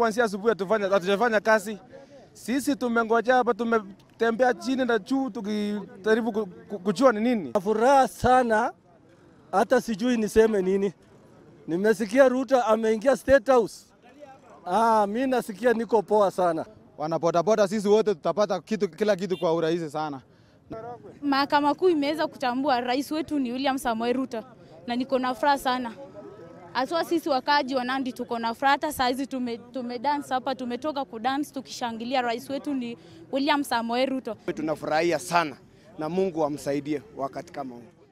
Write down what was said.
kuanzia asubuhi hatufanya hatujafanya kazi. Sisi tumengojea hapa, tumetembea chini na juu tukijaribu ku- ku- kujua ni nini. Furaha sana, hata sijui niseme nini. Nimesikia Ruto ameingia State House. Ah, mi nasikia niko poa sana. Wanabodaboda sisi wote tutapata kitu, kila kitu kwa urahisi sana. Mahakama Kuu imeweza kutambua rais wetu ni William Samoei Ruto na niko na furaha sana. Haswa sisi wakaaji wa Nandi tuko na furaha. Hata saa hizi tume, tume dance hapa, tumetoka kudance tukishangilia rais wetu ni William Samoei Ruto. Tunafurahia sana na Mungu amsaidie wakati kama huu.